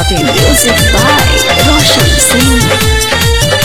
masti.in. Music by Roshan Singh.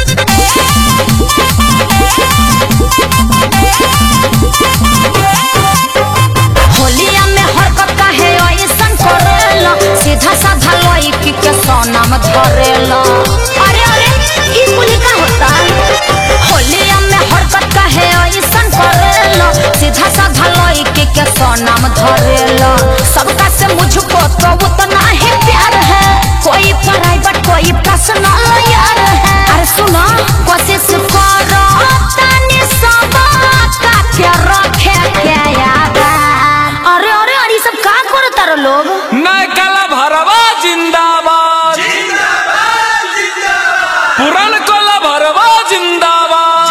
होलिया में हरकत काहे ऐसन करेला सीधा साधा लड़की के सोनाम धरेला अरे अरे ई कुली का होता होलिया में हरकत काहे ऐसन करेला सीधा साधा लड़की के सोनाम धरेला सबका से मुझको तो उतना ही प्यार है कोई प्राइवेट कोई पर्सनल यार है अरे सुनो कोशिश करो तनी सबका के रखे के याद अरे अरे अरे ई सब का करे तारे लोग नकला भरवा जिंदाबाद पुरन कोला भरवा जिंदाबाद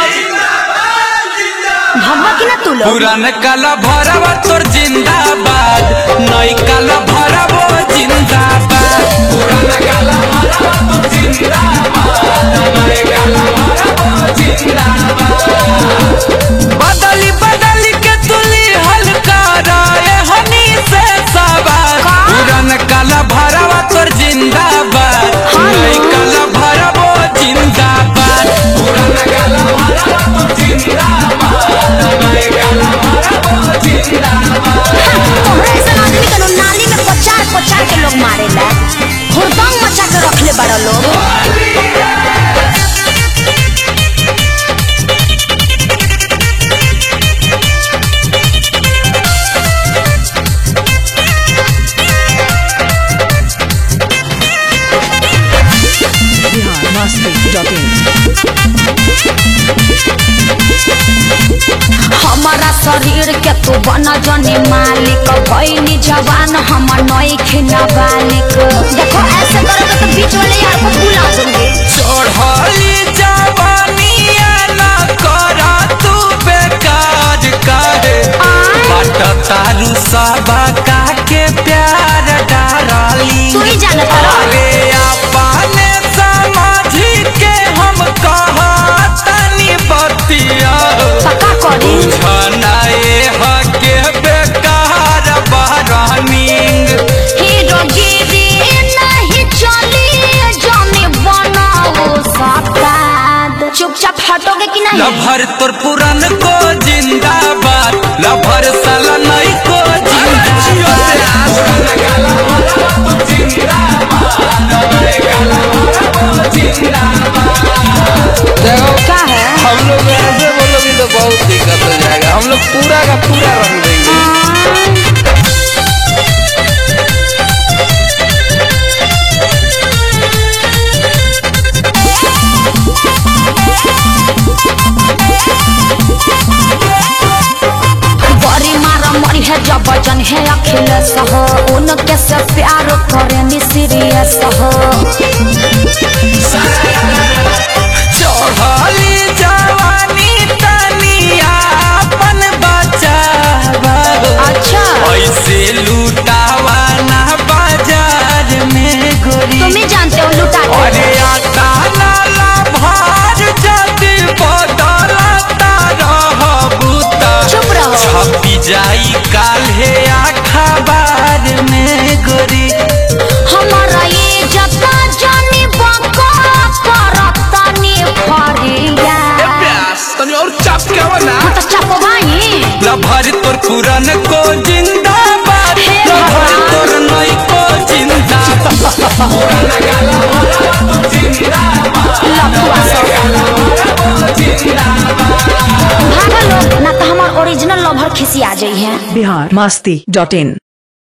भगवा की ना तू लोग पुरन कला भरवा तोर जिंदाबाद नई कला भरवो जिंदाबाद पुरन कला भरवा तोर जिंदाबाद नई कला भरवो जिंदाबाद बदली बदली के तुली हल्का राय हनी से सवार पुरन कला भरवा तोर जिंदाबाद नई कला भरवो जिंदाबाद पुरन कला भरवा तोर जिंदाबाद नई कला भरवो जिंदाबाद तोहरा ऐसा आदमी के नाली में पचार पचार के लोग मारेला हुरदंग मचा के रखले बड़ा लोग Bihar masti.in. हमारा शरीर के तू बना जने मालिक भैनी जवान हमर नई खिना बालिक देखो ऐसे करोगे तो बीच वाले यार को बुला दूंगी चढ़ली जवानिया न करा तू बेकार करे बाट तारू सबा का के प्यार डारली तू ही जानत रह अरे अपने समझी के हम कहतनी बतिया पक्का करी बुझनाए हके बेकार बहरानिंग हीरो गिरी नहीं चली जाने बनाओ सकाद चुपचाप हटोगे कि नहीं लभर तोर पुरान को जिंदाबाद लभर साला नई को देखो क्या है हम लोग ऐसे बोलोगे तो बहुत दिक्कत हो जाएगा हम लोग पूरा का पूरा रंग देंगे बड़ी मारा मरी है जब जन है अखिलेश हो उनके से प्यार करे नी सीरियस हो चढ़ली जवानी तनिया अपन बचावा अच्छा ऐसे लूटावा ना बाजार में गोरी तुम ही जानते हो लुटा के अरे आता लाला भार जदी बदलता रहबूता चुप रहो छपी जाई काल्हे अखबार में गोरी हमारा ये जता जानी बका करतनी फरिया तनी और चाप के आवा ना हम तो चपवाई लभर तोर पुरन को जिंदाबाद हे लभर भगवान। तोर नई को जिंदाबाद लफुआ सब भागो लोग ना तो हमार ओरिजिनल लवर खिसी आ जाई है Bihar masti.in.